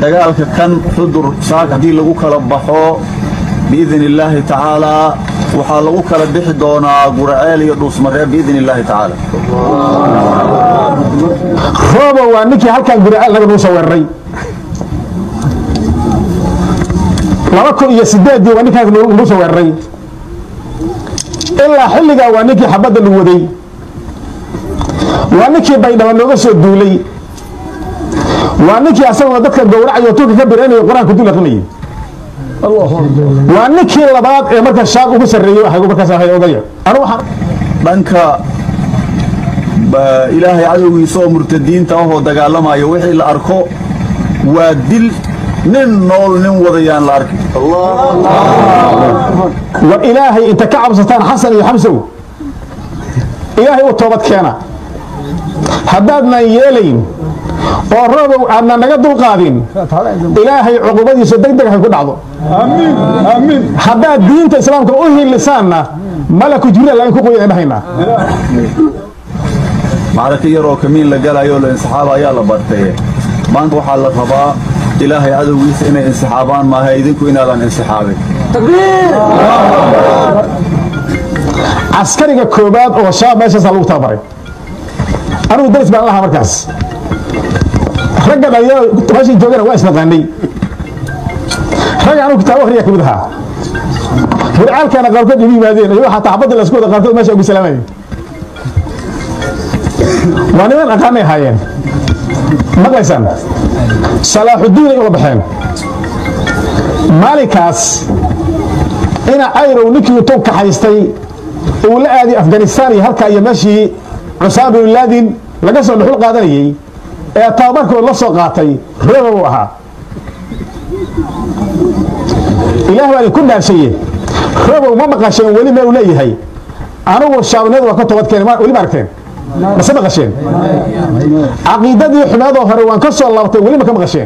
dagaalka kan xudur saak haddii lagu kala baxo biidn illaahi tacaalaa waxaa lagu kala bixi doonaa guraceel iyo dhuusmaree biidn illaahi tacaala roobo waa ninkii halkan guraceel naga nuu soo weeraray laba kun iyo sideeddii waa ninkaas nuu soo weeraray ilaa xilligaa waa ninkii xabadda lagu waday waa ninkii baydhaba nooga soo duulay waa ninkii asaguna dadka gowracayo tulka ka biranayo qur-aanka dul aqrinayay waa ninkii labaad ee marka shaab ugu sarreeyey ahay markaas ahay odaya anu waxaan dhanka ba- ilaahay cadowgiisa oo murtadiinta ahoo dagaalamaya wixii la arko waa dil nin nool nin wadayaan la arki war ilaahay inta ka cabsataan xasan iyo xamsow ilaahay u toobad keena haddaadnan yeelayn oo roobow aadna naga dulqaadin ilaahay cuqubadiisa deg deg hay ku dhacdo haddaad diinta islaamka u hilisaanna malaku jibriil lain ku qoyan dhahaynaa macraka yaroo kamiin la galayo la insixaaba ayaa la bartay maanta waxaa la rabaa ilaahay cadowgiisa inay insixaabaan maaha idinku inaadan insixaabin caskariga koobaad oo shaab meeshaasaa lagu tababaray anigu daris baan lahaa markaas ragga dhalinyarada meeshay joogana waa isnaqaanay ragga anigu kitaabo akhriya kamid ahaa burcaalkana qaarkood igu yimaadeen iyo xataa xabadda la isku wada qaarkood meesha ugu salaamayay waa niman aqaanay ahaayeen maqlaysaan salaaxudiin ay ula baxeen maalinkaas ina ayrow ninkii intuu kaxaystay uu la aaday afghanistan iyo halkaa iyo meeshii cusaama bin laadin laga soo dhuxul qaadanayey ee tababarkood la soo qaatay rooba uu ahaa ilaah baa idinku dhaarshaye roobow ma maqasheen weli meel uu leeyahay anigu shaabniyadu waa ka toobadkeen weli ma aragteen mase maqasheen caqiidadii xumeedoo hore waan ka soo laabtay weli ma ka maqasheen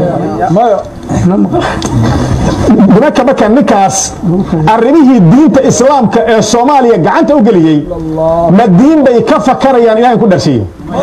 nimanka marka ninkaas arrimihii diinta islaamka ee soomaaliya gacanta u geliyey ma diin bay ka fakarayaan ilahay ku dharshiye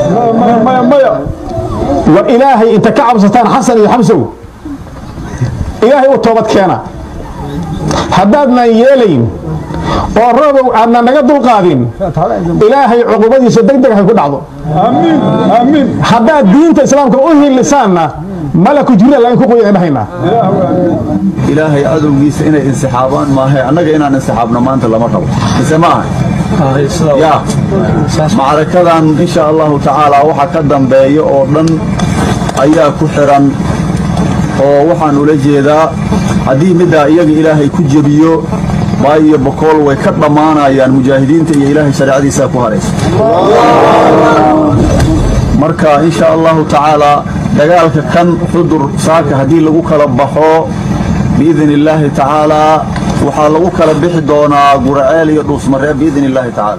war ilaahay inta ka cabsataan xasan iyo xamsow ilaahay u toobad keena haddaadnan yeelayn oo roobow aadna naga dulqaadin ilaahay cuqubadiisa deg deg hay ku dhacdo haddaad diinta islaamka u hilisaanna malaku jibriil lain ku qoyan dhahaynaa ilaahay cadowgiisa inay insixaabaan maaha annaga inaan insixaabno maanta lama rabo mise ma aha ya macrakadan insha allahu tacaala waxa ka dambeeya oo dhan ayaa ku xiran oo waxaan ula jeedaa haddii middaa iyaga ilaahay ku jebiyo waayo bokool way ka dhammaanayaan mujaahidiinta iyo ilaahay shareecadiisaa ku haraysa marka insha allahu tacaala dagaalka kan xudur saaka haddii lagu kala baxo biidn illaahi tacaalaa waxaa lagu kala bixi doonaa guraceel iyo dhuusmaree biidn illaahi tacaala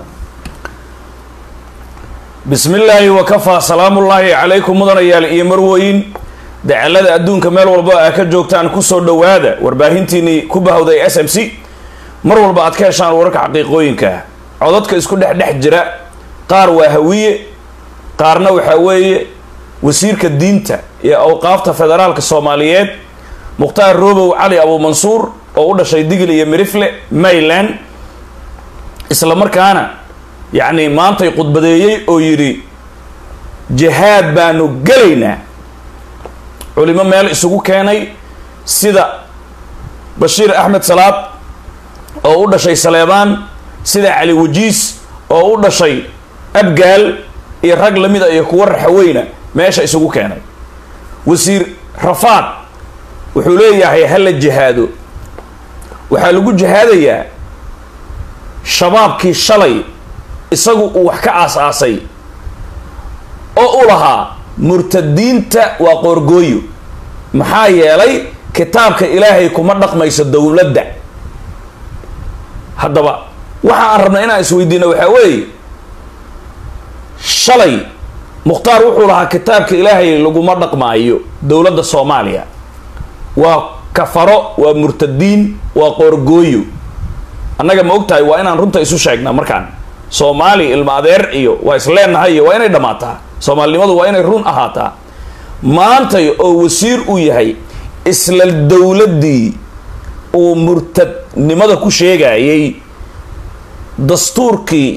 bismi illaahi wakafaa salaamullaahi calaykum mudanayaal iyo marwoyin dacalada adduunka meel walba aa ka joogtaan kusoo dhowaada warbaahintiinii ku bahowday s m c mar walba aad ka heshaan wararka xaqiiqooyinka codadka isku dhex dhex jira qaar waa hawiye qaarna waxaa weeye wasiirka diinta iyo awqaafta federaalka soomaaliyeed mukhtaar robow cali abuumansuur oo u dhashay digil iyo mirifle mayland isla markaana yacni maantay khudbadeeyey oo yidhi jihaad baanu gelaynaa culimo meel isugu keenay sida bashiir axmed salaad oo u dhashay saleebaan sida cali wajiis oo u dhashay abgaal iyo rag lamida iyo kuwa raxaweyna meesha isugu keenay wasiir rafaad wuxuu leeyahay hala jihaado waxaa lagu jihaadayaa shabaabkii shalay isagu uu wax ka aas-aasay oo u lahaa murtadiinta waa qoorgooyo maxaa yeelay kitaabka ilaahay kuma dhaqmayso dowladda haddaba waxa aan rabnay inaan isweydiino waxaa weeye shalay mukhtaar wuxuu lahaa kitaabka ilaahay laguma dhaqmaayo dowladda soomaaliya waa kafaro waa murtadiin waa qoorgooyo annaga ma og tahay waa inaan runta isu sheegna markaan soomaali ilma adeer iyo waa isleenahay iyo waa inay dhammaataa soomaalinimadu waa inay run ahaataa maantay oo wasiir uu yahay isla dowladdii uu murtadnimada ku sheegayay dastuurkii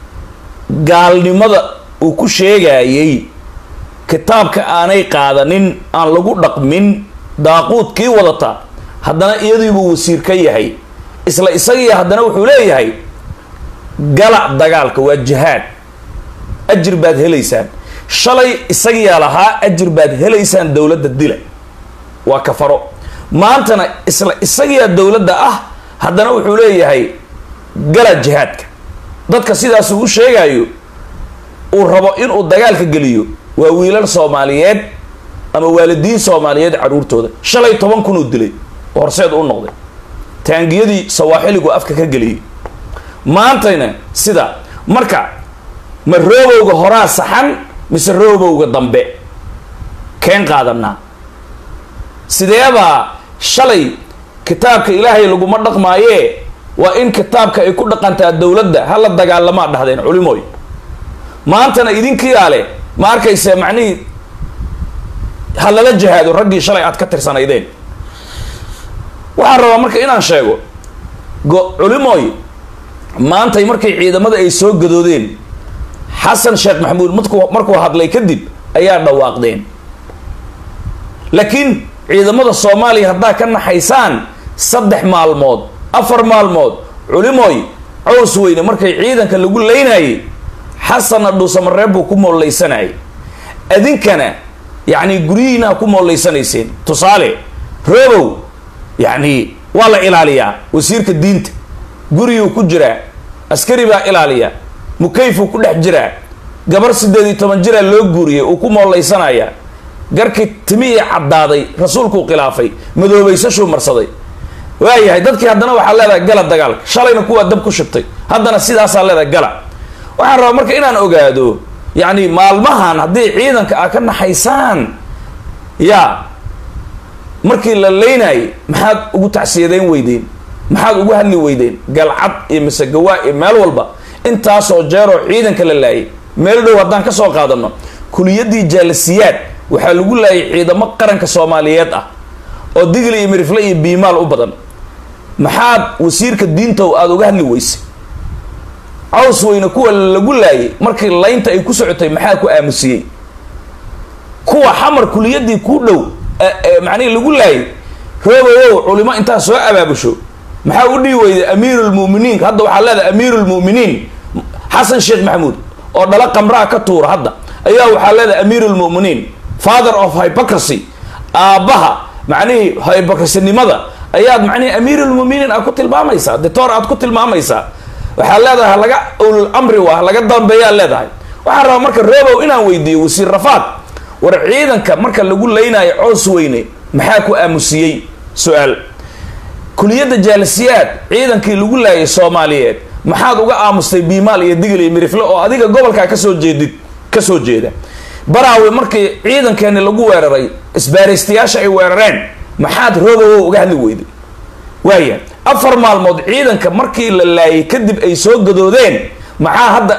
gaalnimada uu ku sheegayay kitaabka aanay qaadanin aan lagu dhaqmin daaquudkii wadata haddana iyadiibuu wasiir ka yahay isla isagii haddana wuxuu leeyahay gala dagaalka waa jihaad ajir baad helaysaan shalay isagiyaa lahaa ajir baad helaysaan dowladda dila waa kafaro maantana isla isagiyaa dowladda ah haddana wuxuu leeyahay gala jihaadka dadka sidaas uu sheegayo uu rabo inuu dagaalka geliyo waa wiilal soomaaliyeed ama waalidiin soomaaliyeed caruurtooda shalay toban kun uu dilay oo horseed u noqday taangiyadii sawaaxiligu afka ka geliyey maantayna sida marka ma roobowga horaa saxan mise roobowga dambe keen qaadanaa sideebaa shalay kitaabka ilaahay laguma dhaqmaayee waa in kitaabka ay ku dhaqantaa dowladda hala dagaalamaa dhahdeen culimooy maantana idinkiyaa leh ma arkayse macnihii ha lala jihaado raggii shalay aad ka tirsanaydeen waxaan rabaa marka inaan sheego go culimooy maantay markay ciidamada ay soo gadoodeen xasan sheekh maxamuud markuu markuu hadlay kadib ayaa dhawaaqdeen laakiin ciidamada soomaaliya haddaa ka naxaysaan saddex maalmood afar maalmood culimooy cows weyne markay ciidanka lagu leynayay xasanna dhuusamareeb buu ku moollaysanayay adinkana yacni guryihiinaa ku moolaysanayseen tusaale roobow yacni waa la ilaaliyaa wasiirka diinta guriyuu ku jiraa askari baa ilaaliya mukayfuu ku dhex jiraa gabar siddeed iyo toban jiraa loo guuriyay uu ku moollaysanaya garkii timihii caddaaday rasuulkuu khilaafay madoobaysashuu marsaday waayahay dadkii haddana waxaa leedahay gala dagaalka shalayna kuwaa dab ku shubtay haddana sidaasaa leedahay gala waxaan rabaa marka inaan ogaado yacni maalmahan haddii ciidanka aa ka naxaysaan yaa markii la leynayay maxaad ugu tacsiyadeyn weydeen maxaad ugu hadli weydeen galcad iyo masegawaa iyo meel walba intaasoo jeeroo ciidanka la laayay meel dhow haddaan ka soo qaadano kuliyadii jaalasiyaad waxaa lagu laayay ciidamo qaranka soomaaliyeed ah oo digli iyo mirifle iyo biimaal u badan maxaad wasiirka diintow aada uga hadli weysay caws weyne kuwa lagu laayay markii laynta ay ku socotay maxaa ku aamusiyey kuwa xamar kuliyadii ku dhow macnihi lagu laayay roobowow culimo intaa soo abaabusho maxaa u dhihi weyday amiirulmuminiin hadda waxaa leedahay amiirulmuminiin xasan sheekh maxamuud oo dhala qamraa ka tuura hadda ayaa waxaa leedahay amiirulmuminiin father of hypocracy aabbaha macnihii hypocrisinimada ayaad macnihi amiirulmuminiin aad ku tilmaamaysaa detoor aad ku tilmaamaysaa waxaa leedahay halaga ulul amri waa halaga dambeeyaa leedahay waxaan rabaa marka roobow inaan weydiiyo wasiir rafaad war ciidanka marka lagu leynaayo coos weyne maxaa ku aamusiyey su-aal kuliyadda jaalisiyaad ciidankii lagu laayay soomaaliyeed maxaad uga aamustay biimaal iyo digil iyo mirifle oo adiga gobolkaa kasoo jeedid kasoo jeeda baraawe markii ciidankeeni lagu weeraray isbaaraystayaasha ay weerareen maxaad roobowow uga hadli weyday waaya afar maalmood ciidanka markii la laayay kadib ay soo gadoodeen maxaa hadda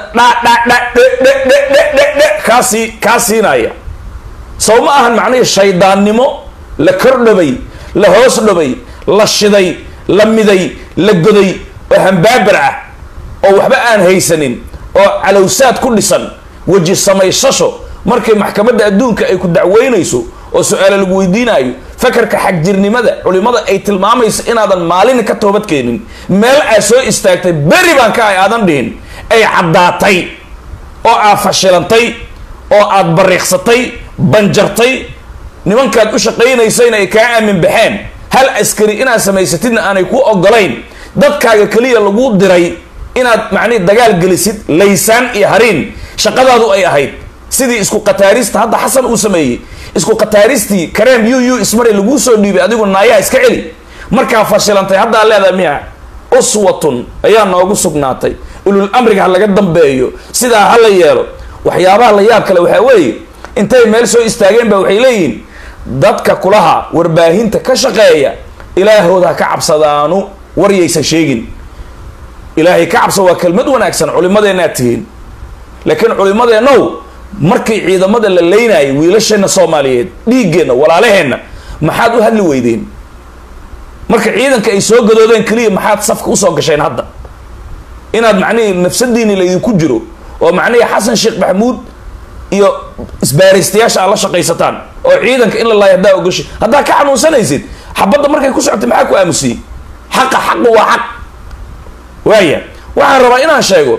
dhadhadhadhedhedhedhe kaasii kaa siinaya sow ma ahan macnihii shaydaannimo la kordhabay la hoos dhabay la shiday la miday la goday oo hambaabar ah oo waxba aan haysanin oo calowsaad ku dhisan weji samaysasho markay maxkamadda adduunka ay ku dacweynayso oo su-aalo lagu weydiinayo fakarka xagjirnimada culimada ay tilmaamayso inaadan maalin ka toobadkeenin meel aad soo istaagtay beri baan ka ay aadan dhihin ay caddaatay oo aad fashilantay oo aad bariiqsatay banjartay nimankaad u shaqaynaysayna ay kaa aamin baxeen hal askari inaad samaysatidna aanay ku ogolayn dadkaaga keliya lagu diray inaad macnihi dagaal gelisid laysaan iyo hariin shaqadaadu ay ahayd sidii isku khataarista hadda xasan uu sameeyey isku khataaristii kareem yu yu ismaray laguu soo dhiibay adigu naayaha iska celi markaa fashilantay haddaa leedahay miya uswatun ayaa noogu sugnaatay ulul amriga ha laga dambeeyo sidaa ha la yeelo waxyaabaha la yaab kale waxaa weeye intay meel soo istaageen ba waxay leeyihiin dadka kulaha warbaahinta ka shaqeeya ilaahooda ha ka cabsadaanu waryaysan sheegin ilaahay ka cabsa waa kelmad wanaagsan culimadeennaad tihiin laakiin culimadeennow markii ciidamada la leynayay wiilasheenna soomaaliyeed dhiiggeenna walaalaheenna maxaad u hadli weydeen marka ciidanka ay soo gadoodeen keliya maxaad safka usoo gasheen hadda inaad macnihii nafsadiini laydinku jiro oo macnihii xasan sheekh maxamuud iyo isbaaraystayaasha aad la shaqaysataan oo ciidanka in la laayo haddaa ogashi haddaa ka xanuunsanaysid xabadda markay ku socotay maxaa ku aamusiyey xaqa xaqu waa xaq waaya waxaan rabaa inaan sheego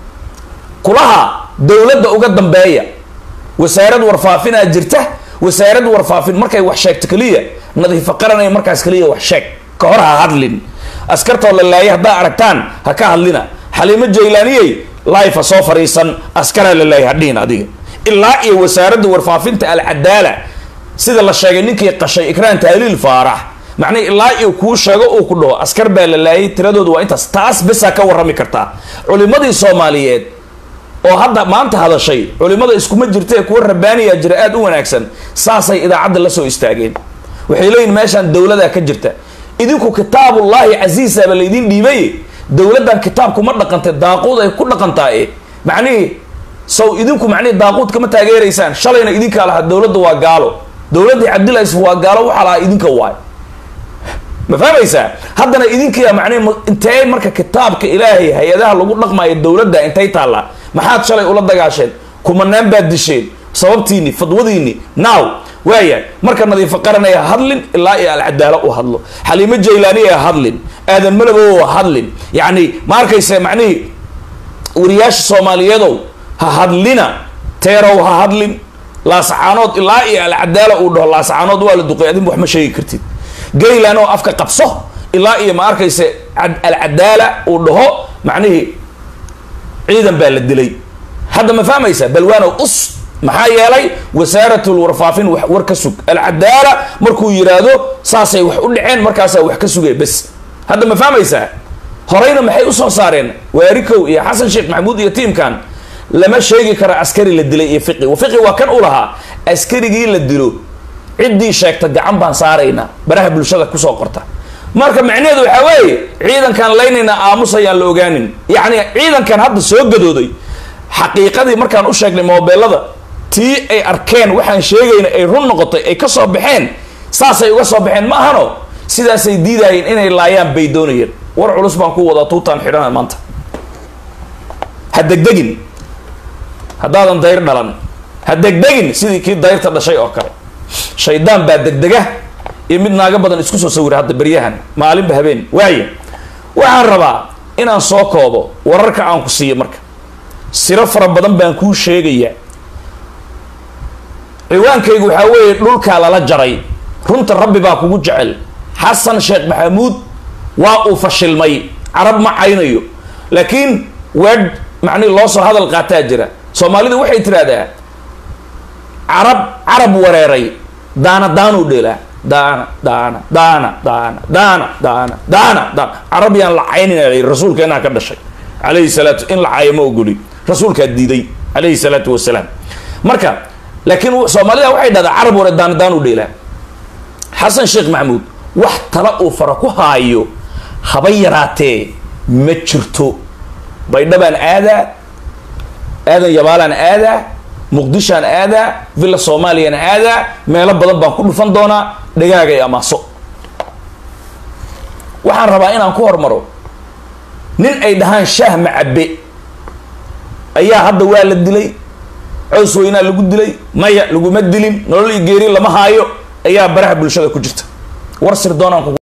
kulaha dowladda uga dambeeya wasaarad warfaafinaa jirta wasaarad warfaafin markay wax sheegto keliya nadiifo qaranaya markaas keliya wax sheeg ka hor ha hadlin askartoo la laayay haddaa aragtaan ha ka hadlina xaliimo jaylaaniyey laifa soo fariisan askaraa la laayay hadhihin adiga ilaa iyo wasaaradda warfaafinta alcadaala sida la sheegay ninkii qashay ikraan tahliil faarax macnii ilaa iyo kuu sheego uu ku dhaho askar baa la laayay tiradooda waa intaas taas besaa ka warrami kartaa culimadii soomaaliyeed oo hadda maanta hadashay culimada iskuma jirta ee kuwa rabbaaniya jira aada u wanaagsan saasay idaacadda la soo istaageen waxay leeyihin meeshaan dowladaa ka jirta idinku kitaabullaahi casiisaaba laydin dhiibay dowladdan kitaabku ma dhaqantay daaquud ay ku dhaqantaa e macnihii sow idinku macnihii daaquud kama taageeraysaan shalayna idinkaa lahaa dowladda waa gaalo dowladdii cabdillahi yusuf waa gaalo waxaa lahaa idinka waay ma fahmaysaa haddana idinkiya macnihi intee marka kitaabka ilaahay hay-adaha lagu dhaqmaayo dowladda intay taallaa maxaad shalay ula dagaasheen kumanaan baad disheen sababtiini fadwadiini now waaya marka nadiifo qaranay ha hadlin ilaa iyo alcadaalo u hadlo xaliimo jaylaani ha hadlin aadan malabow ha hadlin yacni ma arkayse macnihii wariyaasha soomaaliyeedow ha hadlina teerow ha hadlin laasacaanood ilaa iyo alcadaalo uu dhaho laasacaanood waa la duqay adin wax ma sheegi kartid gaylan oo afka qabso ilaa iyo ma arkayse alcadaala uu dhaho macnihii ciidan baa la dilay hadda ma fahmaysa balwaanow us maxaa yeelay wasaaratul warfaafin war ka sug alcadaala markuu yiraahdo saasay wax u dhaceen markaasaa wax ka sugay bes hadda ma fahmaysaa horeyna maxay usoo saareen waarikow iyo xasan sheekh maxamuud iyo tiimkan lama sheegi karo askari la dilay iyo fiqi fiqi waa kan u lahaa askarigii la dilo ciddii sheegta gacan baan saaraynaa baraha bulshada kusoo qorta marka macnaheedu waxaa weeye ciidankan laynaynaa aamusayaan la ogaanin yacni ciidankan hadda soo gadooday xaqiiqadii markaan u sheegnay moobeelada tii ay arkeen waxaan sheegayna ay run noqotay ay ka soo baxeen saasay uga soo baxeen ma ahano sidaasay diidaayeen inay laayaan bay doonayeen war culus baan ku wadaa tuutaan xidhana maanta ha degdegin haddaadan dayr dhalan ha degdegin sidii kii dayrta dhashay oo kale shaydaan baa degdega iyo mid naaga badan isku soo sawira hadda beryahan maalinba habeen waaya waxaan rabaa inaan soo koobo wararka aan ku siiyo marka siro fara badan baan kuu sheegayaa ciwaankaygu waxaa weeye dhulkaa lala jaray runta rabbi baa kugu jecel xasan sheekh maxamuud waa uu fashilmay carab ma caynayo laakiin weedh macnihi loo soo hadal qaataa jira soomaalidu waxay tidhaahdaa carab carab wareeray daana daanuu dheelaa daana daana daana daana daana daana daana daana carab yaan la caynina rasuulkeenaa ka dhashay calayhi salaatu in la caayo ma ogoli rasuulkaa diiday calayhi salaatu wasalaam marka laakiin soomaalida waxay dhahdaa carab ware daana daanuu dheelaa xasan sheekh maxamuud wax tala uu fara ku haayo haba yaraatee ma jirto baydhabaan aadaa aadan yabaalaan aadaa muqdishaan aadaa villa soomaaliyana aadaa meelo badan baan ku dhufan doonaa dhagaagay amaaso waxaan rabaa inaan ku hormaro nin ay dhahaan shaah macabe ayaa hadda waa la dilay cows weynaa lagu dilay maya laguma dilin nolol iyo geeri lama haayo ayaa baraha bulshada ku jirta war sir doonaan